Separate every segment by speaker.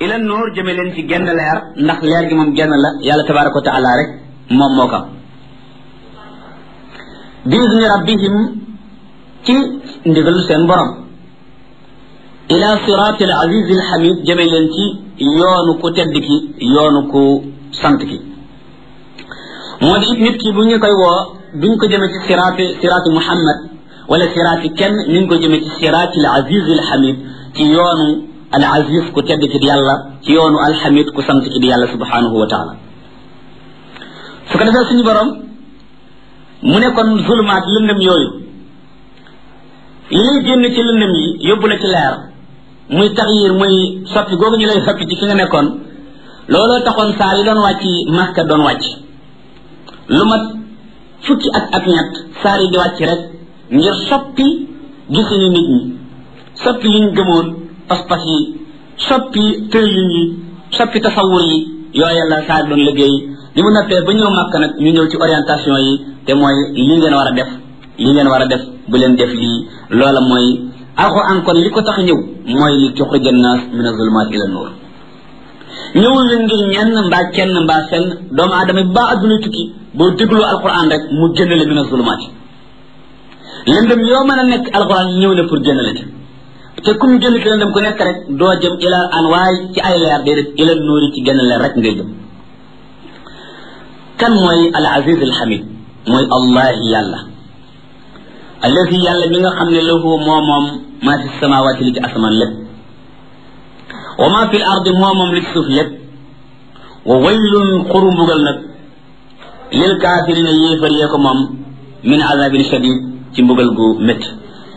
Speaker 1: ila nuur jëme leen ci genn leer ndax leer gi moom genn la yàlla tabaraka wa taala rek moom moo ko bi izni rabbihim ci ndigalu seen borom ila siraati al aziz al hamid jëme leen ci yoonu ku tedd ki yoonu ku sant ki moo di it nit ki bu ñu koy woo duñ ko jëme ci siraati siraati muhammad wala siraati kenn ñu ngi ko jëme ci siraati al aziz al hamid ci yoonu al aziz ku tedd ki di yàlla ci yoonu al hamid ku sant ki di yàlla subhanahu wa taala su ko defee suñu borom mu ne kon zulumaat lëndëm yooyu li lay génn ci lëndëm yi yóbbu la ci leer muy taxyir muy soppi googu ñu lay soppi ci fi nga nekkoon looloo taxoon saar yi doon wàcc Makka doon wàcc lu mat fukki at ak ñett saar yi di wàcc rek ngir soppi gisini nit ñi soppi liñ gëmoon pas-pas yi soppi tëlin yi soppi tasawur yi yooya la saar doon liggéey li mu nappee ba ñëw Makka nag ñu ñëw ci orientation yi te mooy li ngeen war a def li ngeen war a def bu leen def lii loola mooy alxuraan kon li ko tax ñëw mooy li tuxrija naas min azulumaat ila nuur ñëwul leen ngir ñenn mbaa kenn mbaa fenn doomu aadama bi baa adduna tukki boo déglu alxuraan rek mu génnale min azulumaat lëndëm yoo mën a nekk alxuraan ñëw na pour génnale ci te kum génn ci lëndëm ku nekk rek doo jëm ila anwaay ci ay leer déedéet ila nuur yi ci génn leer rek ngay jëm kan mooy al aziz al hamid mooy allah yàlla alladi yàlla mi nga xam ne lahu moo moom maa fi samawaati li ci asamaan lépp wa maa fi l ardi moo moom li ci suuf lépp wa waylun xuru mbugal nag lil kaafirina yéefar yee ko moom min azabin shadid ci mbugal gu métti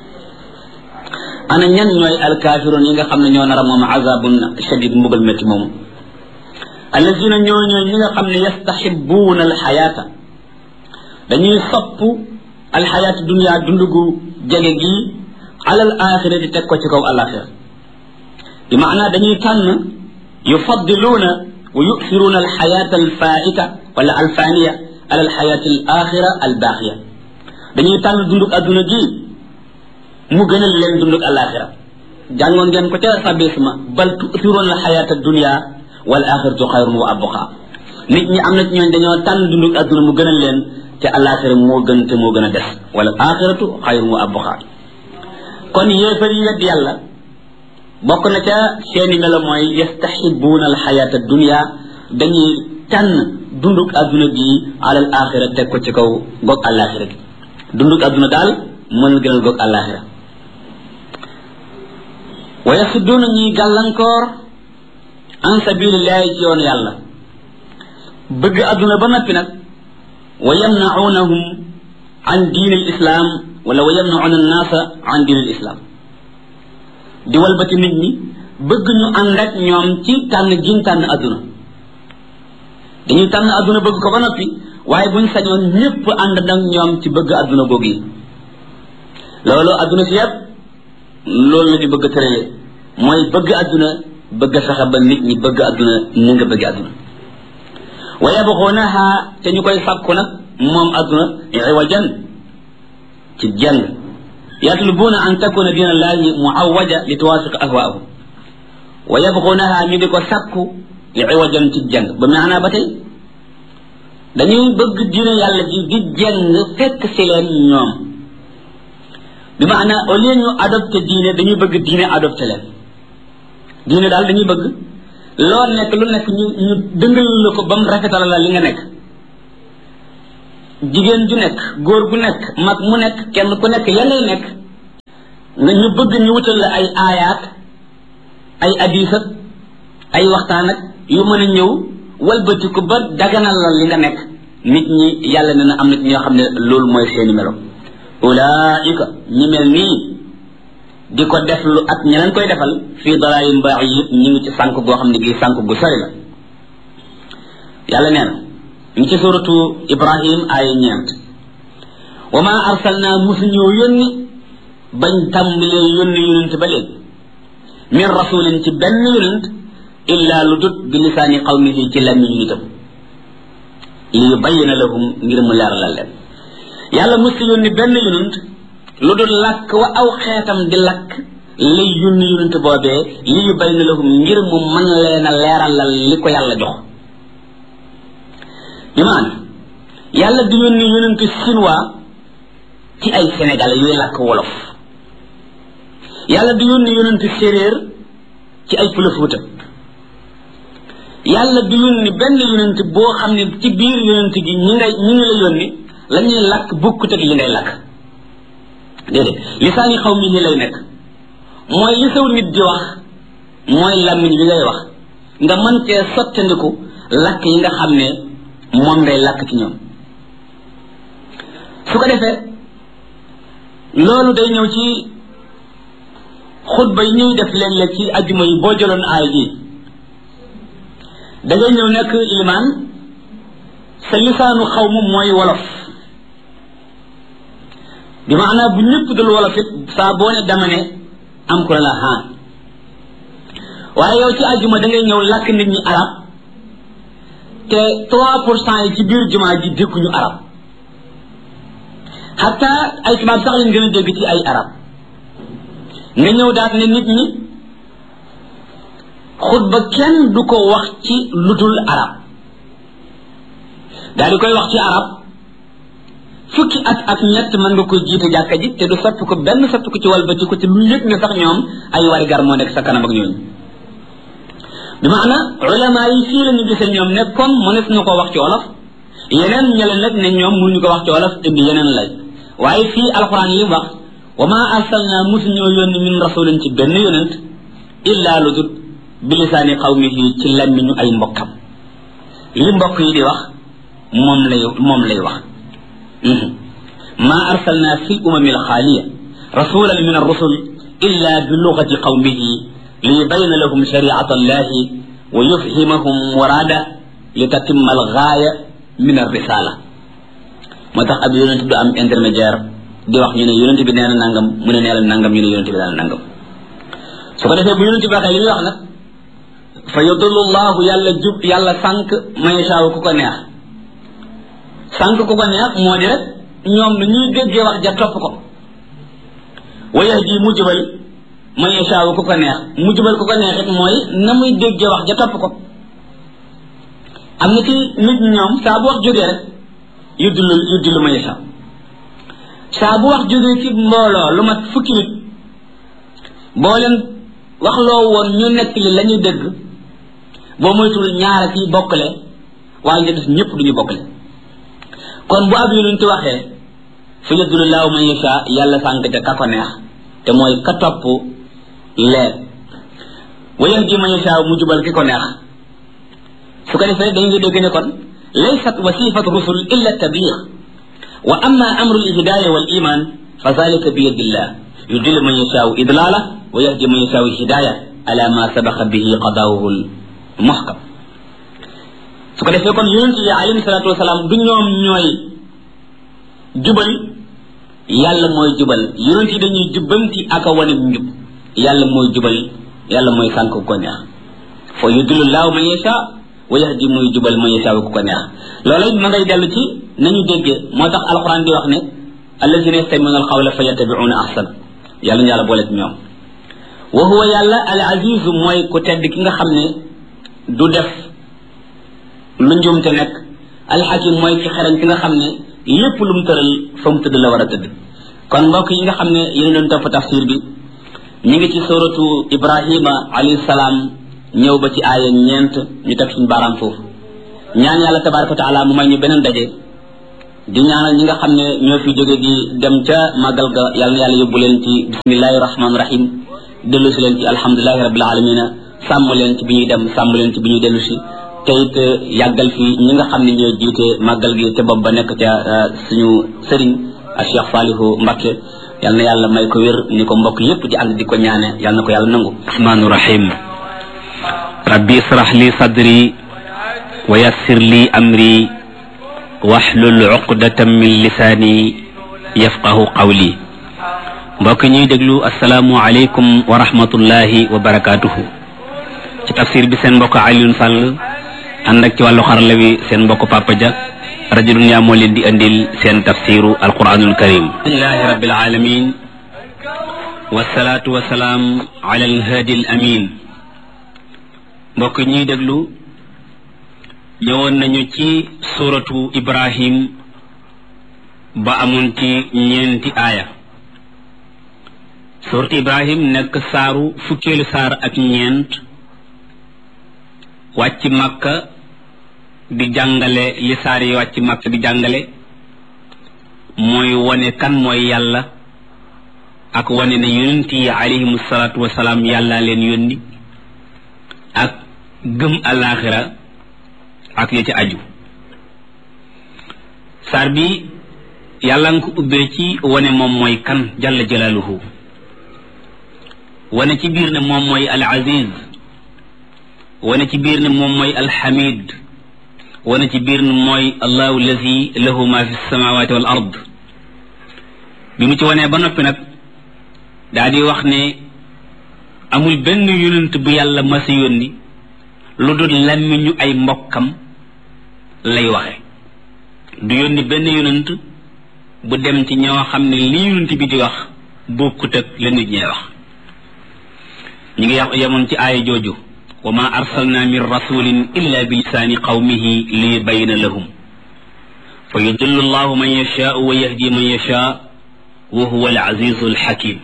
Speaker 1: ana ñan ñooy alkaafiroon yi nga xam ne ñoo nar a moom azabun shadid mbugal métti moomu alladina ñoo ñooy ñi nga xam ne yastaxibuuna alxayaata dañuy sopp alxayaatu dunia dund gu jege gi alal axira di teg ko ci kaw alaxira bi maanaa dañuy tànn yufaddiluuna wa yusiruuna alxayaata alfaita wala alfaniya ala alxayaati alaxira albaaxiya dañuy tànn dundug adduna gi mu gënal leen dundug alaxira jàngoon ngeen ko ca sabisma bal tusiruuna alxayaata dunia wal axiratu xayrun wa abqa nit ñi am na ci ñooñ dañoo tànn dundug adduna mu gënal leen te alaxira moo gën te moo gën a des wala axiratu xayrun wa abqa kon yéefar yi wedd yàlla bokk na ca seeni melo mooy yastaxibuuna alxayaata dunia dañuy tànn dundug adduna gi alal axira teg ko ci kaw goog alaxira gi dundug adduna daal mën na gënal goog alaxira wa yasudduuna ñuy gàllankoor an sabilillahi ci yoonu yàlla bëgg adduna ba noppi nag wa yamnaunahum an diin al islam wala wa yamnauna annaasa an diin al islam di walbati nit ñi bëgg ñu ànd ak ñoom ci tànn giñ tànn adduna dañuy tànn adduna bëgg ko ba noppi waaye buñ sañoon ñépp ànd ak ñoom ci bëgg adduna googu yi loolu adduna si yépp loolu la ñu bëgg tërale mooy bëgg adduna bëgg fexe ba nit ñi bëgg adduna ni nga bëgg adduna wa yabxuunaha te ñu koy sàkku nag moom adduna iwajan ci jàng yatlubuuna an takuna diina allahi muawaja li tuwafiq ahwaahum wa yabxuunaha ñu di ko sàkku iwajan ci jàng ba maanaa ba tey dañuy bëgg diina yàlla ji di jàng fekk si leen ñoom bi maanaa au lieu ñu adopté diine dañuy bëgg diine adopté leen diine daal dañuy bëgg loo nekk lu nekk ñu ñu dëngal la ko ba mu rafetal la li nga nekk jigéen ju nekk góor gu nekk mag mu nekk kenn ku nekk ya ngay nekk nga ñu bëgg ñu wutal la ay aayaat ay adisat ay waxtaan ak yu mën a ñëw walbati ko ba daganal la li nga nekk nit ñi yàlla ne na am na ci ñoo xam ne loolu mooy seeni melo ulaika ñi mel nii di ko def lu ak ña leen koy defal fii dalaalin ba'iid ñu ngi ci sànk goo xam ne gii sànk gu sori la yàlla nee na ñu ci suratu ibrahim aaya ñeent wa ma arsalna musu ñëw yónni bañ tàmbalee yónni yonent ba léegi min rasulin ci benn yonent illa lu dut bi lisaani qawmihi ci làmmiñu nitam li yubayyina lahum ngir mu leeralal leen yàlla musu yónni benn yonent lu dul làkk wa aw xeetam di làkk lay yónni yonent boobee li yu bay na lahum ngir mu mën leen a leeralal li ko yàlla jox bi maana yàlla du yónni yonent chinois ci ay sénégalais yuy làkk wolof yàlla du yónni yonent séréer ci ay pëlëfuuta yàlla du yónni benn yonent boo xam ne ci biir yonent gi ñi ngay ñi ngi la yónni la ñuy làkk bukkut ak li ngay làkk déedéet lisaani xaw mi ni lay nekk mooy li saw nit di wax mooy làmmiñ bi ngay wax nga mën cee sottandiku làkk yi nga xam ne moom ngay làkk ci ñoom su ko defee loolu day ñëw ci xutba yi ñuy def léeg-léeg ci ajjuma yi boo jëloon aay ji da ngay ñëw nekk ilimaan sa lisaanu xaw mu mooy wolof bi maanaa bu ñëpp dul wolof it saa boo ne dama ne am ku la haan waaye yow ci ajjuma da ngay ñëw làkk nit ñi arab te trois pour cent yi ci biir jumaa ji dégguñu arab xatta ay tubaab sax lañ gën a dégg ci ay arab nga ñëw daat ne nit ñi xutba kenn du ko wax ci ludul arab daal di koy wax ci arab fukki at ak ñett mën nga koy jiite jàkka ji te du soppi ko benn soppi ko ci walbati ko te lu yëg ne sax ñoom ay warigar moo nekk sa kanam ak ñooñu bi maana ulama yi fii la ñu gisee ñoom ne comme mënees na ko wax ci wolof yeneen ñële nag ne ñoom mënuñu ko wax ci wolof indi yeneen lay waaye fii alquran li wax wa ma arsalna musu ñoo yónni min rasulin ci benn yonent illa lu dut bi lisaani qawmihi ci lammiñu ay mbokkam li mbokk yi di wax moom lay moom lay wax ma arsalna fi umami alxaaliya rasulan min arrusul illa bi lugati qawmihi liyubayna lahum shariata allahi wa yufhimahum murada litatimma algaaya min arrisala moo tax ab yonent du am intermédiaire di wax ñu ne yonent bi nee na nangam mu ne nee la nangam ñu ne yonent bi nee na nangam su ko defee bu yonent bi waxee li muy wax nag fa yudullu llahu yàlla jub yàlla sànq mayashaaw ku ko neex sànq ku ko neex moo di rek ñoom na ñuy déggee wax ja topp ko wa yahdi mu jubal mayashaaw ku ko neex mu jubal ku ko neex it mooy na muy déggee wax ja topp ko am na ci nit ñoom saa bu wax jógee rek yuddulu yuddulu mayashaaw saa bu wax jógee ci mbooloo lu mat fukki nit boo leen wax loo woon ñu nekk li la ñuy dégg boo moytul ñaara ci bokkale waaye nga des ñëpp duñu bokkale kon bu ab yonent waxee fa yadulu laahu man yasha yàlla sànk ca ka ko neex te mooy ka topp leer wa yahdi man yasha mu jubal ki ko neex su ko defee dañu ngi dégg ne kon laysat wasifatu rusul illa tabliq wa amma amru lhidaya wal iman fa zalika bi yadillah yudillu man yashaau idlala wa yahdi man yashaau hidaya ala ma sabaqa bihi qadaawuhu muhkam su ko defee kon yonent yi alayhi salatu wasalaam du ñoom ñooy jubal yàlla mooy jubal yonent yi dañuy jubbanti ak a wane njub yàlla mooy jubal yàlla mooy sànk ko neex fa yudillu laahu man yashaa wa yahdi muy jubal man yashaa ku ko neex loolu ma ngay dellu ci nañu déggee moo tax alquran di wax ne allazina yastamiuna alqawla fa yattabiuna ahsan yàlla ñu yàlla boole ci ñoom wa huwa yàlla al azizu mooy ku tedd ki nga xam ne du def lu njuumte nekk alxakim mooy ki xereñ ki nga xam ne lépp lu mu tëral fa mu tëdd la war a tëdd kon mbokk yi nga xam ne yéen doon topp tafsir bi ñu ngi ci suratu ibrahima alayhi salaam ñëw ba ci aaya ñeent ñu teg suñu baaraam foofu ñaan yàlla tabaraka wa taala mu may ñu beneen daje di ñaanal ñi nga xam ne ñoo fi jóge di dem ca màggal ga yàlla na yàlla yóbbu leen ci bismillahi rahmaani rahim dellu si leen ci alhamdulilahi rabbil alamina sàmm leen ci bi ñuy dem sàmm leen ci bi ñuy dellu si te it yàggal fi ñi nga xam ne ñoo jiite màggal gi te bopp ba nekk ca suñu sëriñ a Cheikh Salihu Mbakke yal na yàlla may ko wér ni ko mbokk yépp di ànd di ko ñaane yal na ko yàlla nangu
Speaker 2: rahmaanu rahim rabbi israh li sadri wa yassir li amri waxlul uqdatan min lisaani yafqahu qawli mbokk ñuy déglu asalaamu aleykum wa rahmatullahi wa barakaatuhu ci tafsir bi seen mbokk Alioune Sall ànd ak ci wàllu xarala wi seen mbokk Papa Dia rajo Dunya moo leen di andil seen tafsiru alquranul karim alhamdulilahi rabbil alamin wasalaatu wasalaam ala alhaadi al amin mbokk ñuy déglu ñëwoon nañu ci suratu ibrahim ba amoon ci ñeenti aaya suratu ibrahim nekk saaru fukkeelu saar ak ñeent wàcc màkka di jàngale li saar yi wàcc màkka di jàngale mooy wane kan mooy yàlla ak wane ne yonent yi alayhimu salaatu wasalaam yàlla leen yónni ak gëm alaaxira ak ya ci aju saar bi yàlla nga ko ubbee ci wane moom mooy kan jalla jalaaluhu wane ci biir ne moom mooy al aziz wane ci biir ne moom mooy al hamid wane ci biir ne mooy allahu allazi lahu ma fi samawati wal ard bi mu ci wanee ba noppi nag daa di wax ne amul benn yonent bu yàlla masa yónni lu dul làmmiñu ay mbokkam lay waxe du yónni benn yonent bu dem ci ñoo xam ne li yonent bi di wax bokkut ak la nit ñee wax ñu ngi wax yemoon ci aaya jooju wa ma arsalna min rasulin illa bi lisaani qawmihi li yubayina lahum fa yudillu allahu man yashaau wa yahdi man yashaa wa huwa al azizu al hakim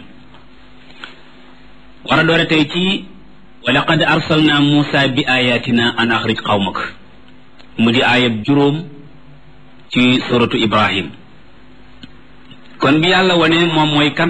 Speaker 2: war a doore tey ci wa laqad arsalna muusa bi ayatina an axrij qawmak mu di aayab juróom ci suratu ibrahim kon bi yàlla wane moom mooy kan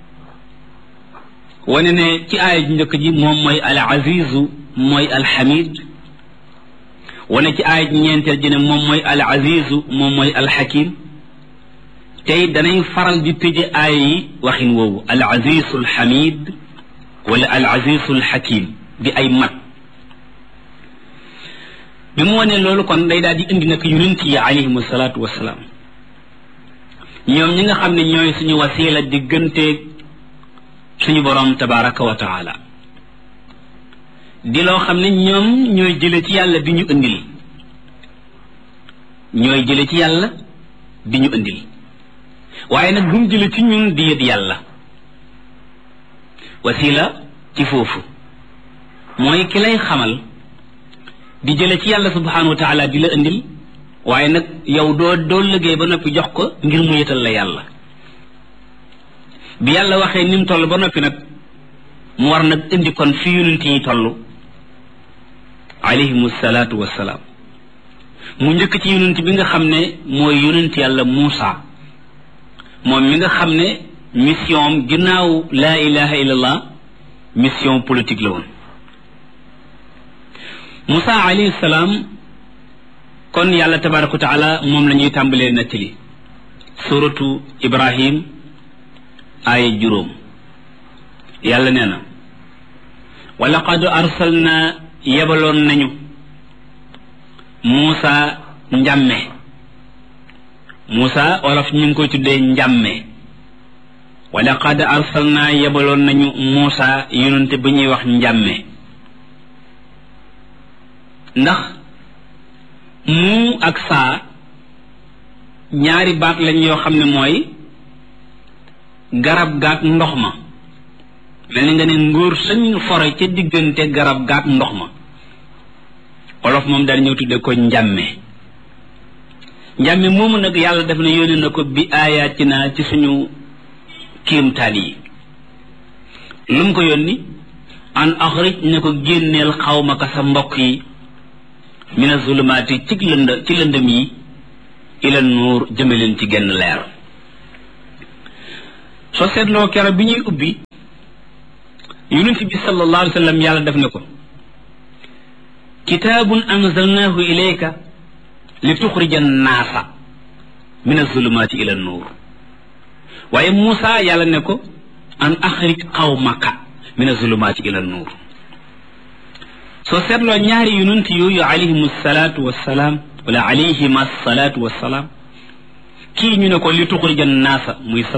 Speaker 2: wane ne ci aaya ju njëkk ji moom mooy al azizu mooy al hamid wane ci aaya ji ñeenteel ji ne moom mooy al azizu moom mooy al hakim tey danañ faral di tëje aaya yi waxin woowu al azizu al hamid wala al azizu al hakim di ay mat bi mu wane loolu kon day daal di indi nag yonent yi alayhim salaatu wasalaam ñoom ñi nga xam ne ñooy suñu wasila digganteeg suñu borom tabaraka wa taala di loo xam ne ñoom ñooy jële ci yàlla bi ñu indil ñooy jële ci yàlla bi ñu indil waaye nag bumu jële ci ñun di yët yàlla wasila ci foofu mooy ki lay xamal di jële ci yàlla subhanahu wa taala di la indil waaye nag yow doo doo liggéey ba noppi jox ko ngir mu yëtal la yàlla bi yàlla waxee ni mu toll ba noppi nag mu war nag indi kon fi yonent yi toll alayhimu salaatu wassalaam mu njëkk ci yonent bi nga xam ne mooy yonent yàlla Muusa moom mi nga xam ne mission ginnaaw laa ilaha illallah mission politique la woon Muusa alayhi salaam kon yàlla tabaraka wa taala moom la ñuy tàmbalee nettali suratu Ibrahim aaya juróom yàlla nee na wa laqad arsalna yebaloon nañu Muusa njàmme Muusa olof ñu ngi koy tuddee njàmme wa laqad arsalna yebaloon nañu Muusa yonente bu ñuy wax njàmme ndax mu ak saa ñaari baat lañ yoo xam ne mooy garab gaak ndox ma mel ni nga ne ngóor sañ fore ca diggante garab gaak ndox ma olof moom daal ñëw tudde ko njàmme njàmme moomu nag yàlla def na yónni na ko bi aayaatina ci suñu kéemtaan yi lu mu ko yónni an axrij ne ko génneel xawma ka sa mbokk yi mina zulumaati ci lënd ci lëndëm yi ila nuur jëmaleen ci genn leer soo seetloo kero bi ñuy ubbi yonent bi sallallahu alayhi wa sallam yàlla def na ko kitaabun anzalnaahu ilayka li tuxrija annaasa min azulumaati ila nuur waaye Muusa yàlla ne ko an axrij qawmaka min azulumaati ila nuur soo seetloo ñaari yonent yooyu alayhim salaatu wassalaam wala alayhima salaatu wassalaam kii ñu ne ko li tuxrija annaasa muy